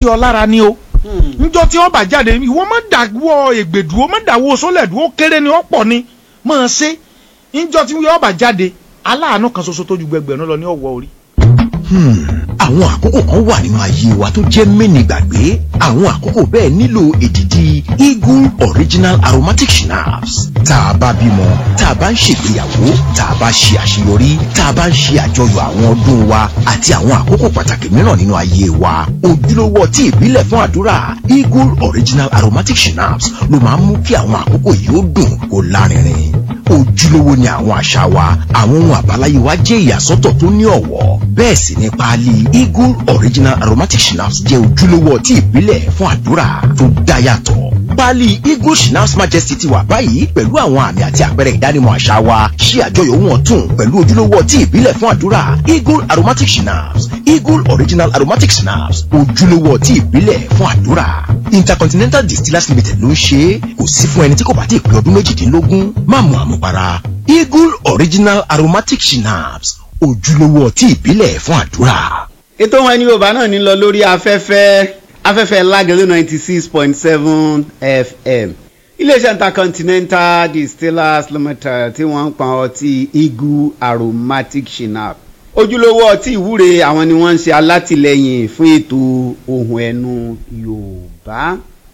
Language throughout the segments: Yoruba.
ọ lára ni o njọ tí wọn bá jáde ìwọ má dàwọ ègbèdúró má dàwọ sólẹ̀dúró kéré ni ọ̀pọ̀ ni máa ṣe njọ tí wọn bá jáde aláàánú kan ṣoṣo tó ju gbẹgbẹ̀rún lọ ní ọ̀wọ́ orí. Hmm, àwọn àkókò kan wà nínú ayé wa tó jẹ́ mẹ́ni gbàgbé àwọn àkókò bẹ́ẹ̀ nílò èdìdì eagle original aromatic schnapps tá a bá bímọ tá a bá ń ṣègbéyàwó tá a bá ṣe àṣeyọrí tá a bá ń ṣe àjọyọ̀ àwọn ọdún wa àti àwọn àkókò pàtàkì mìíràn nínú ayé wa ojúlówó ọtí ìbílẹ̀ fún àdúrà eagle original aromatic schnapps ló máa ń mú kí àwọn àkókò yìí ó dùn kó lárinrin ojúlówó ni àwọn àṣà wa àwọn ohun àbáláyé wa jẹ́ ìyàsọ́tọ̀ tó ní ọ̀wọ́ bẹ́ẹ̀ sì ni páálí eagle original aromatic schnapps jẹ́ ojúlówó ọtí ìbílẹ̀ fún àdúrà tó dá yàtọ̀ páálí eagle schnapps majesty ti wà báyìí pẹ̀lú àwọn àmì àti àpẹẹrẹ ìdánimọ̀ àṣà wa ṣí àjọyọ̀ ohun ọ̀tun pẹ̀lú ojúlówó ọtí ìbílẹ̀ fún àdúrà eagle aromatic schnapps eagle original aromatic schnapps ojúlówó ọtí ìbílẹ̀ fún àdúrà intercontinental distillers limited ló ń ṣe é kò sí fún ẹni tí kò bá ti pé ọdún méjìdínlógún má mu àmupara eagle original aromatic schnapps ojúlówó ọtí ìbílẹ̀ fún àdúrà. ètò wọn ní yorùbá náà ní lọ lórí afẹ́fẹ́ afẹ́fẹ́ lágẹ̀lẹ́ ninety six point seven fm iléeṣẹ́ intercontinental distillers limited tí wọ́n ń pa ọtí eagle aromatic schnapps ojúlówó ọtí ìwúre àwọn ni wọ́n ń ṣe alátìlẹyìn fún ètò ohun ẹnu yorùbá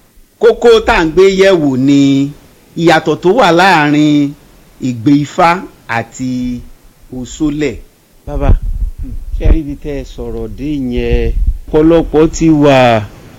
kókó tá à ń gbé yẹ̀wò ni ìyàtọ̀ tó wà láàrin ìgbé ifá àti òṣòlẹ̀. bàbá ṣé rí ibi tẹ́ ẹ sọ̀rọ̀ dé yẹn ọ̀pọ̀lọpọ̀ ti wà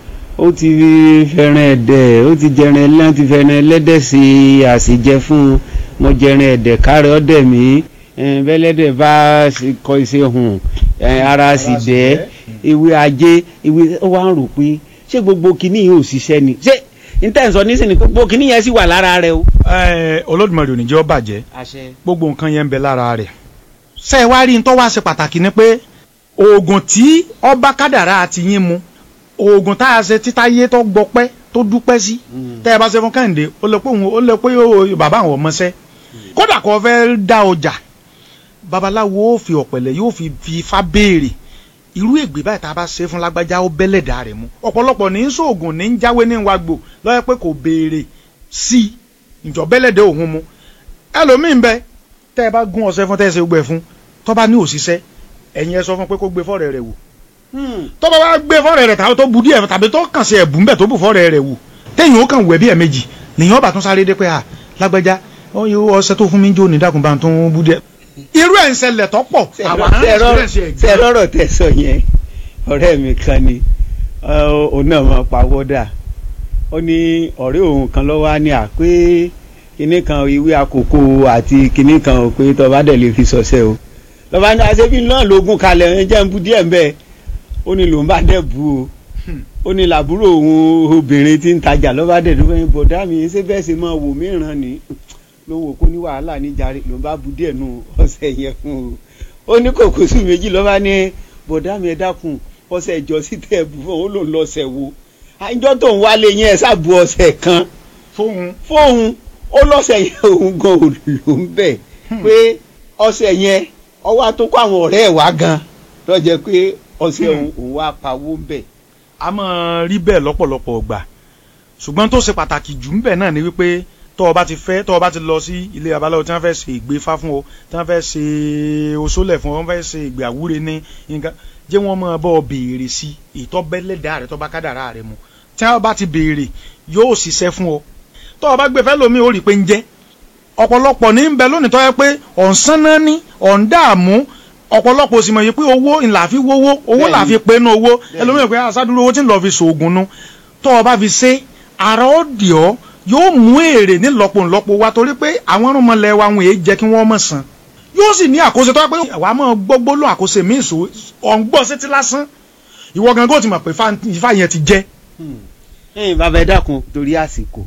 ó ti fẹ́ràn ẹ̀dẹ̀ ó ti jẹran ẹlẹ́n ti fẹ́ràn ẹlẹ́dẹ̀ sí àṣìjẹ fún un mo jẹran ẹ̀dẹ̀ kárẹ̀ ọ̀dẹ̀ mi bẹ́lẹ́dẹ̀ bá kọ iṣẹ́ hùn ara sì dẹ́ ewé ajé ewé ó wá ń rò pé ṣé gbogbo kinní yìí ò ṣiṣẹ́ ni ṣé intense nísìnyí gbogbo kinní yẹn sì wà lára rẹ o. ẹ olódùmarè ò ní jẹ́ ó bàjẹ́ gbogbo nǹkan yẹn ń bẹ lára rẹ̀ ṣé ẹ wá rí n tó wá ṣe pàtàkì ni pé oògùn tí ọba kádàrá àti yín mu oògùn tá a ṣe títáyé tó gbọpẹ́ tó dúpẹ́ sí tẹ́ ẹ bá ṣe fún kẹ́hìndé ó lè pé òun ó lè pé bàbá àwọn ọmọọṣẹ́ kódà kó fẹ́ dá ọjà babaláwo ó fi ọ̀pẹ̀lẹ̀ yóò fi fi ifá béèrè irú ègbè báyìí tá a bá ṣe fún lágbájá ó bẹ́lẹ̀dà rẹ̀ mu ọ̀pọ̀lọpọ̀ ní sóògùn ní jáwé ní wàgbò lọ́yẹ́ pé kò béèrè sí ìjọ bẹ́lẹ̀dẹ̀ òun mu ẹlòmíín bẹ tẹ́ ẹ bá gún ọṣẹ fún tẹ́ ẹ ṣe gbẹ fún tó bá ní òṣìṣẹ́ ẹ̀yin ẹ sọ fún pé kó gbé fọ́ọ̀rẹ́ rẹ̀ wò tó bá wá gbé fọ́ọ̀rẹ́ rẹ̀ tàbí tó bu díẹ̀ tàbí tó kàn sí ẹ̀bùn bẹ̀ tó bu fọ́ọ̀rẹ́ rẹ̀ wò téèyàn ó kàn wẹ̀ bí ẹ̀mejì nìyẹn ọba tún sáré dé pé à lágbájá ọṣẹ tó fún mi jó ní dákùnbà tó ń bu díẹ̀ irú ẹ̀ ń ṣẹlẹ̀ tó pọ̀ àwọn ṣe rọrọ tẹ sọ yẹn ọ̀rẹ́ mi kan ni òun náà máa pawọ́dà ó ní ọ̀rẹ́ òun kan lọ́wọ́ á ní à pé kinní kan ìwé àkókò àti kinní kan ò pé tọ́ba dẹ̀ lè fi sọ̀sẹ̀ o lọ́ba ní àṣebí náà lógún kalẹ̀ ẹ̀ jẹ́ ń bu díẹ̀ ń bẹ́ẹ̀ ó ní lòun bá dẹ̀ bu o ó ní làbúrò òun obìnrin tí ń tajà lọ́ba dẹ̀ dúpẹ́ ní bọ̀dá mi ṣé bẹ́ẹ̀ ṣe máa wò mí ràn ní ló wò kó ní wàhálà níjàre ló bá bu díẹ̀ nù ọ̀sẹ̀ yẹn fún o ó ní kòkòsù méjì lọ́ba ní bọ̀dá mi ẹ dákun ọ̀sẹ̀ ìjọ sí tẹ̀ bù fún òun ló ń lọ́sẹ̀ wo àjọ tó ń wálé yẹn ẹ ṣàbù ọ̀sẹ̀ kan fóun fóun ó lọ́sẹ̀ yẹn òun gan ò ló ń bẹ̀ pé ọ̀sẹ̀ yẹn ọwọ́ àtúnkọ́ àwọn ọ̀rẹ́ ẹ̀ wá gan tó jẹ́ pé ọ̀sẹ̀ òun wá pawó ń bẹ̀. a máa rí bẹ́ẹ̀ lọ́pọ̀lọpọ̀ gbà ṣùgbọ́n tó ṣe pàtàkì jù ń bẹ̀ náà ni wípé tọ́ ọ bá ti fẹ́ tọ́ ọ bá ti lọ sí ilé babaláwo tí wọ́n fẹ́ ṣe ìgbéfá fún ọ tí wọ́n fẹ́ ṣe oṣólẹ̀ fún ọ wọ́n fẹ́ ṣe ìgbé àwúre ní nǹkan jẹ́ wọ́n máa bọ́ ọ béèrè sí ìtọ́ bẹ́lẹ́dà rẹ tọ́ bá kádàrá rẹ mu tí wọ́n bá ti béèrè yóò ṣiṣẹ́ fún ọ tọ́ ọ bá gbé fẹ́ lómi ó rí i pé ń jẹ́ ọ̀pọ̀lọpọ̀ ní ń bẹ lónìí tọ́ yẹ pé ọ̀nsán náà ní ọ̀ndààmú ọ̀pọ̀lọpọ̀ sì mọ̀ yìí pé owó ńlá fi wówó owó là fi pé nú owó ẹlòmíràn pé àṣàdúró owó tí ń lọ fi ṣoògùn nu tọ́ ọ bá fi ṣe ara ó dì ọ́ yóò mú èrè nílọ́pọ̀ ńlọ́pọ̀ wa torí pé àwọn ọmọlẹ̀ wa wọn èé jẹ́ kí wọ́n mọ̀ san yóò sì ní àkóso tó yẹ pé wàá mọ̀ gbogbo ló àkóso mi ìṣó ọ̀ǹgbọ́n sétí lásán ìwọ gan kó ti mọ̀ pé ifá yẹn ti jẹ́. ẹ̀yin bàbá ẹ dákun torí àsìkò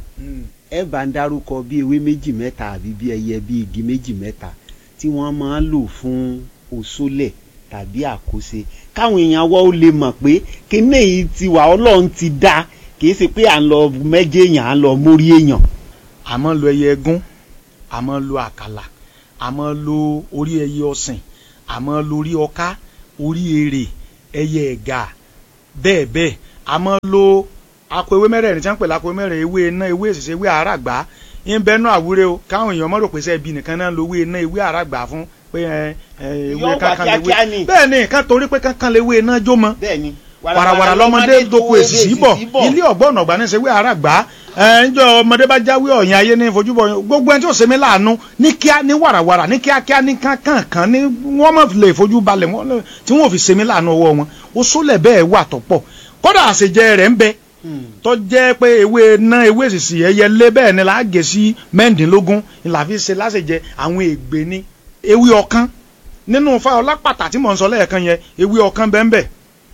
ẹ bá ń dárúkọ bí ewé méjì mẹ́ta àbí bí ẹyẹ bí igi méjì mẹ́ta tí wọ́n máa ń lò fún òṣòlẹ̀ tàbí àkóse káwọn èèyàn wọ́ ó lè mọ̀ pé kíní yìí ti wà ọlọ́run ti dá kìí ṣe pé à ń lọ mẹ́jẹ èèyàn à ń lọ mórí èèyàn. a máa ń lo ẹyẹ ẹgún a máa ń lo àkàlà a máa ń lo orí ẹyẹ ọ̀sìn a máa ń lo orí ọká orí èrè ẹyẹ ẹ̀gà bẹ́ẹ̀ bẹ́ẹ̀ àmọ́ lo akọ ewé mẹ́rẹ̀ẹ̀rin tí wọ́n ń pè lákọ ewé mẹ́rẹ̀ẹ̀rin ewé iná ewé èsìsẹ́ ewé àràgbá ń bẹ́ẹ̀ náà àwúrẹ́ o káwọn èèyàn mọ̀ rò pé sẹ́ẹ̀bì nìkan náà lo ewé iná ewé àràgbá fún pé ẹ ẹ ewé Yóò wà kankan kíákíá lewé ni. bẹ́ẹ̀ ni kan torí pé kankan lewé iná jó mọ́ bẹ́ẹ̀ni warawara lọmọdé doko èsìsì bọ̀ ilé ọ̀gbọ́n ọ̀gbà ní sẹ́wé àràgbá ẹ̀ ń jọ ọmọdé bá jáwé ọ̀yìn ayé ní ìfojúbọ̀ gbogbo ẹni tí ò sẹ́mi láàánú ní kíá ní warawara ní kíákíá ní kankan ní wọ́n mọ̀ lè fojú balẹ̀ wọ́n lè- tí wọ́n ò fi sẹ́mi láàánú ọwọ́ wọn ó sólẹ̀ bẹ́ẹ̀ wà tọ́pọ̀ kódà àṣejẹ rẹ̀ ń bẹ tó jẹ́ pé ewé ná ewé èsìsì ẹyẹ lé bẹ́ẹ̀ ni láàgé sí mẹ́ǹdínlógún ìlà fi ṣe láṣejẹ àwọn ègbè ní ewé ọkán nínú fa ọlápàtà tí mò ń sọ lẹ́ẹ̀kan yẹn ewé ọkán bẹ́ẹ̀ bẹ́ẹ̀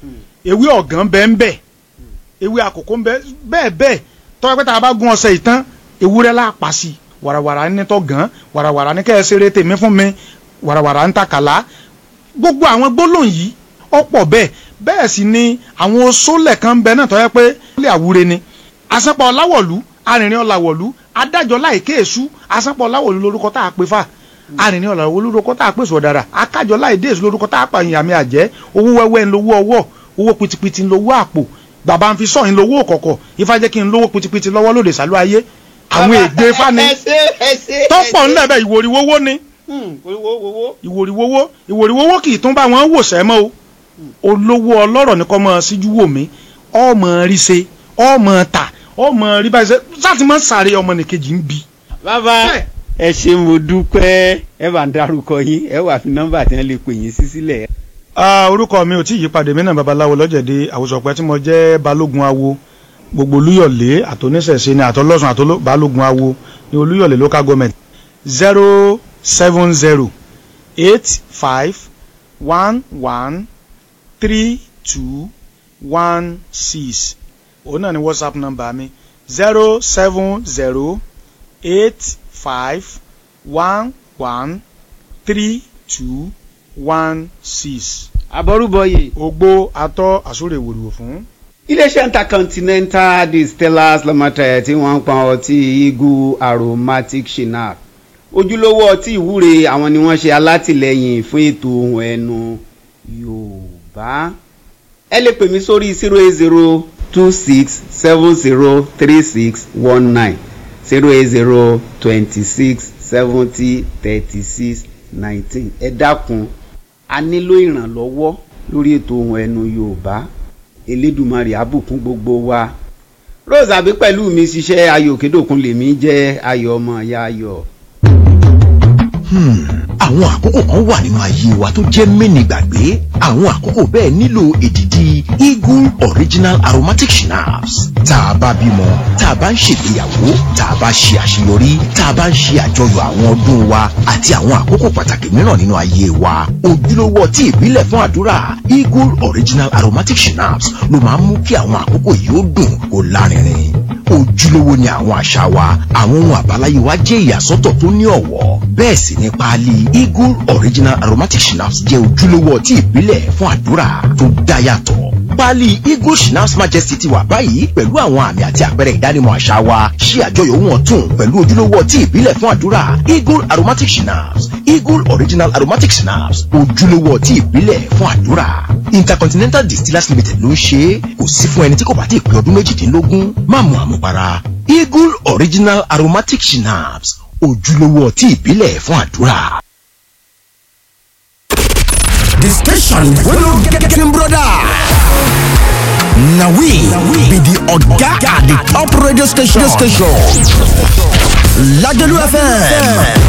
ewé ọ̀gán bẹ́ẹ̀ ń bẹ̀ ewé àkókò ń bẹ bẹ́ẹ̀ bẹ́ẹ̀ tọ́wọ́ pé tá a bá gún ọṣẹ ìtàn ewúrẹ́ la pa sí i wàràwàrà ní tọ́ gàn wàràwàrà ní kẹ́ ẹ ṣeré tèmi fún mi wàràwàrà ń takàlá gbogbo àwọn gbólóhùn yìí ọ̀pọ̀ bẹ́ẹ̀ bẹ́ẹ̀ sì ni àwọn oṣólẹ̀ kan ń bẹ náà tọ́wọ́ pé lè àwúre ni àsánpọ̀ ọ̀làwọ̀lú arìnrìn ọ̀làwọ̀lú adájọ́ láìké èṣú àsánpọ̀ ọ̀làwọ̀lú lórúkọ tá a pè fà arìnrìn ọ̀làwọ̀lú lórúkọ tá a pè sọ̀dàrà akájọ láìdé èṣú lórúkọ tá a pa ìyàmì àjẹ́ owó wẹ́wẹ́ ń lówó ọwọ́ owó pitipiti ń lówó àpò bàbá ń fi sọ ń lówó kọ̀kọ̀ ifá jẹ́ kí n lówó pitipiti lọ́wọ́ lóde sálú ayé àwọn èdè fani ẹsẹ ẹsẹ tọ́pọ̀ ńlẹ̀ bẹ́ẹ̀ ìwòrìwówó ni owó owó ìwòrìwówó ìwòrìwówó kì í tún bá wọn wò sẹ́mọ́ o olówó ọlọ́rọ̀ ní kọ́ mọ́ síjú wò mí ọmọ rí ṣe ọmọ ta ọmọ rí báyìí ṣe sáàtì mọ́ sáré ọmọ nìkejì ń bi. bàbá ẹ ṣe mo dúpẹ́ ẹ bá ń dárúkọ yín ẹ wà fi nọ́mbà tí wọ́n lè pè yín sí sílẹ̀. Ah, orúkọ mi ò tí ì yípadà mí náà babaláwo lọ́jẹ̀dẹ̀ àwòsànpẹ́ tí mo jẹ́ balógun awo gbogbo olúyọ̀lé àtọ́nísẹ̀ṣe ni àtọ́lọ́sùn àtọ́lọ́ balógun awo ní olúyọ̀lé local government zero seven zero eight five one one three two one six òun náà ni whatsapp number mi zero seven zero eight five one one three two one six àbọrúbọyè. ogbó atọ́ àsúrè wòlíwò fún. iléeṣẹ́ intercontinental distillers lọ́mọtẹ̀ tí wọ́n ń pọn ọtí eagle aromatic shinap ojúlówó ọtí ìwúre àwọn ni wọ́n ṣe alátìlẹyìn fún ètò ohun ẹnu yorùbá ẹ lè pè mí sórí zero eight zero two six seven zero three six one nine zero eight zero twenty six seventy thirty six nineteen ẹ dákun a nílò ìrànlọ́wọ́ lórí ètò ohun ẹnu yorùbá elédùmarè àbùkún gbogbo wa rose àbí pẹ̀lú mi ṣiṣẹ́ ayọ̀ òkèdòkun lèmi jẹ́ ayọ̀ ọmọ ìyá ayọ̀. Hmm, àwọn àkókò kan wà nínú ayé wa tó jẹ́ mẹ́ni gbàgbé àwọn àkókò bẹ́ẹ̀ nílò èdìdì eagle original aromatic schnapps tá a bá bímọ tá a bá ń ṣègbéyàwó tá a bá ṣe àṣeyọrí tá a bá ń ṣe àjọyọ̀ àwọn ọdún wa àti àwọn àkókò pàtàkì mìíràn nínú ayé wa ojúlówó ọtí ìbílẹ̀ fún àdúrà eagle original aromatic schnapps ló máa ń mú kí àwọn àkókò yìí ó dùn kó lárinrin ojúlówó ni àwọn àṣà wa àwọn ohun àbáláyé wa jẹ́ ìyàsọ́tọ̀ tó ní ọ̀wọ́ bẹ́ẹ̀ sì ni páálí eagle original aromatic schnapps jẹ́ ojúlówó ọtí ìbílẹ̀ fún àdúrà tó dá yàtọ̀ páálí eagle schnapps majesty ti wà báyìí pẹ̀lú àwọn àmì àti àpẹẹrẹ ìdánimọ̀ àṣà wa ṣí àjọyọ̀ ohun ọ̀tun pẹ̀lú ojúlówó ọtí ìbílẹ̀ fún àdúrà eagle aromatic schnapps eagle original aromatic schnapps ojúlówó ọtí ìbílẹ̀ fún àdúrà intercontinental distillers limited ló ń ṣe é kò sí fún ẹni tí kò bá ti pé ọdún méjìdínlógún má mu àmupara eagle original aromatic schnapps ojúlówó ọtí ìbílẹ̀ fún àdúrà. The station wey no get getting brother. Na we be the oga at the top radio station. Lagelu FM